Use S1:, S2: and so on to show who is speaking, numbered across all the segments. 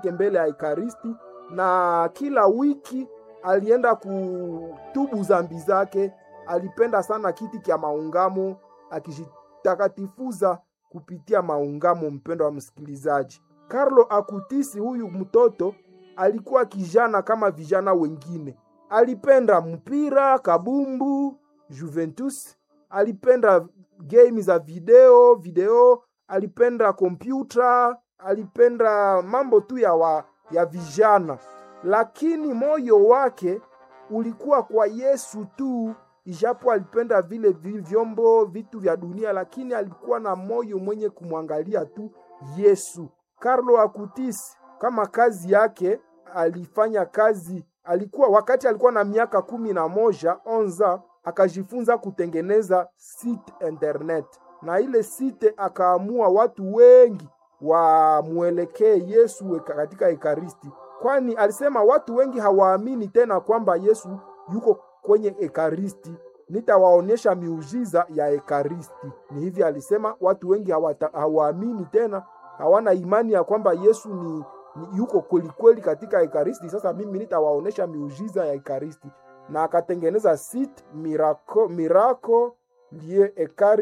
S1: mbele ya Ekaristi, na kila wiki alienda kutubu zambi zake. Alipenda sana kiti kya maungamo, akijitakatifuza kupitia maungamo. Mpendo wa msikilizaji, Carlo Akutisi huyu mtoto alikuwa kijana kama vijana wengine. Alipenda mpira, kabumbu, Juventus. Alipenda game za video video, alipenda kompyuta, alipenda mambo tu ya, wa, ya vijana, lakini moyo wake ulikuwa kwa Yesu tu. Ijapo alipenda vile vyombo vitu vya dunia, lakini alikuwa na moyo mwenye kumwangalia tu Yesu. Carlo Acutis kama kazi yake alifanya kazi, alikuwa wakati alikuwa na miaka kumi na moja onza, akajifunza kutengeneza site internet, na ile site akaamua watu wengi wamwelekee Yesu katika Ekaristi, kwani alisema watu wengi hawaamini tena kwamba Yesu yuko kwenye Ekaristi, nitawaonyesha miujiza ya Ekaristi. Ni hivi alisema, watu wengi hawaamini tena, hawana imani ya kwamba Yesu ni, ni yuko kwelikweli katika Ekaristi. Sasa mimi nitawaonyesha miujiza ya Ekaristi, na akatengeneza site miracle, miracle lie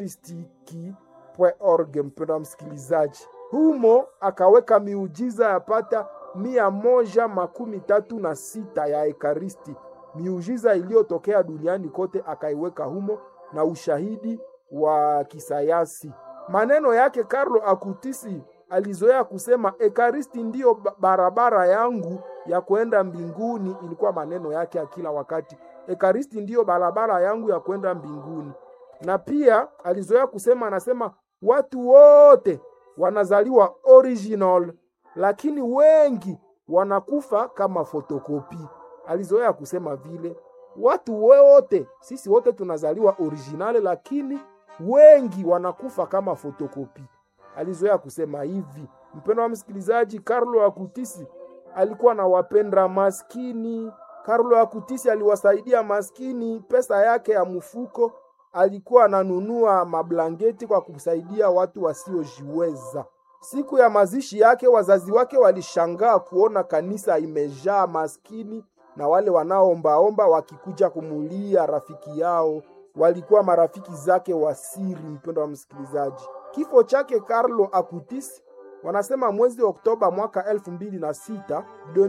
S1: ekaristiki.org. Mpendo wa msikilizaji, humo akaweka miujiza yapata mia moja makumi tatu na sita ya Ekaristi miujiza iliyotokea duniani kote akaiweka humo na ushahidi wa kisayansi. Maneno yake Carlo Akutisi alizoea kusema Ekaristi ndiyo barabara yangu ya kwenda mbinguni. Ilikuwa maneno yake ya kila wakati, Ekaristi ndiyo barabara yangu ya kwenda mbinguni. Na pia alizoea kusema, anasema watu wote wanazaliwa original, lakini wengi wanakufa kama fotokopi alizoea kusema vile watu wote, sisi wote tunazaliwa originale, lakini wengi wanakufa kama fotokopi. Alizoea kusema hivi. Mpendo wa msikilizaji, Carlo Akutisi alikuwa na wapenda maskini. Carlo Akutisi aliwasaidia maskini, pesa yake ya mfuko alikuwa ananunua mablangeti kwa kusaidia watu wasiojiweza. Siku ya mazishi yake, wazazi wake walishangaa kuona kanisa imejaa maskini na wale wanaoombaomba wakikuja kumulia rafiki yao, walikuwa marafiki zake wa siri. Mpendo wa msikilizaji, kifo chake Carlo Acutis wanasema mwezi Oktoba mwaka elfu mbili na sita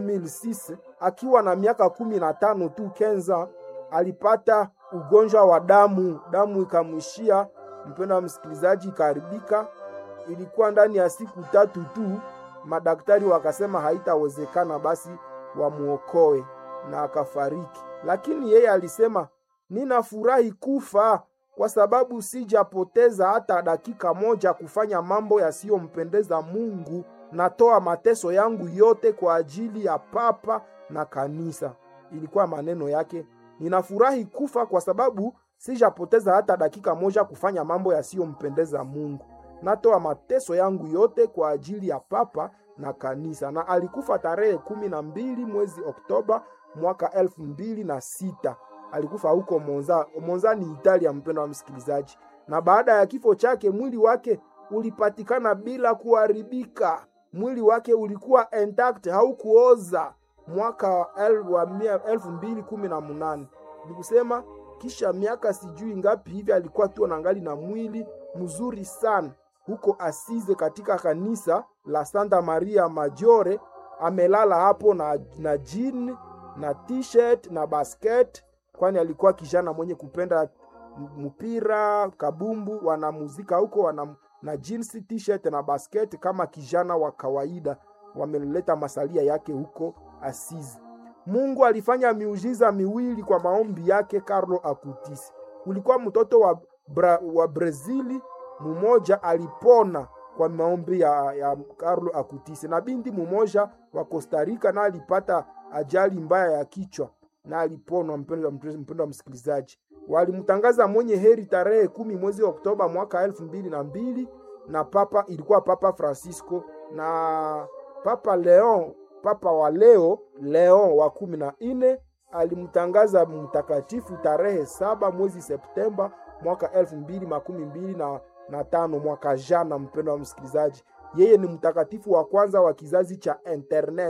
S1: 2006 akiwa na miaka kumi na tano tu kenza, alipata ugonjwa wa damu, damu ikamwishia. Mpendo wa msikilizaji, ikaharibika. Ilikuwa ndani ya siku tatu tu, madaktari wakasema haitawezekana, basi wamuokoe na akafariki. Lakini yeye alisema, ninafurahi kufa kwa sababu sijapoteza hata dakika moja kufanya mambo yasiyompendeza Mungu. Natoa mateso yangu yote kwa ajili ya papa na kanisa. Ilikuwa maneno yake, ninafurahi kufa kwa sababu sijapoteza hata dakika moja kufanya mambo yasiyompendeza Mungu. Natoa mateso yangu yote kwa ajili ya papa na kanisa. Na alikufa tarehe kumi na mbili mwezi Oktoba mwaka elfu mbili na sita. Alikufa huko Monza. Monza ni Italia, mpendo wa msikilizaji. Na baada ya kifo chake mwili wake ulipatikana bila kuharibika. Mwili wake ulikuwa intact, haukuoza mwaka elfu mbili kumi na munane. Ni kusema kisha miaka sijui ngapi hivi alikuwa tu anangali na mwili mzuri sana huko Asize katika kanisa la Santa Maria Maggiore. Amelala hapo na, na jean na t-shirt na basket, kwani alikuwa kijana mwenye kupenda mpira kabumbu. Wanamuzika huko wana na jeans t-shirt na basket kama kijana wa kawaida. Wameleta masalia yake huko Asizi. Mungu alifanya miujiza miwili kwa maombi yake Carlo Acutis. Kulikuwa mtoto wa, Bra, wa Brazili mumoja alipona kwa maombi ya, ya Carlo Acutis, na binti mumoja wa Costa Rica na alipata ajali mbaya ya kichwa na aliponwa. Mpendo wa msikilizaji, walimtangaza mwenye heri tarehe kumi mwezi wa Oktoba mwaka elfu mbili na mbili na papa ilikuwa Papa Francisco na Papa Leon, papa wa leo Leon wa kumi na nne alimtangaza mtakatifu tarehe saba mwezi Septemba mwaka elfu mbili makumi mbili na, na tano mwaka jana. Mpendo wa msikilizaji, Yeye ni mtakatifu wa kwanza wa kizazi cha internet.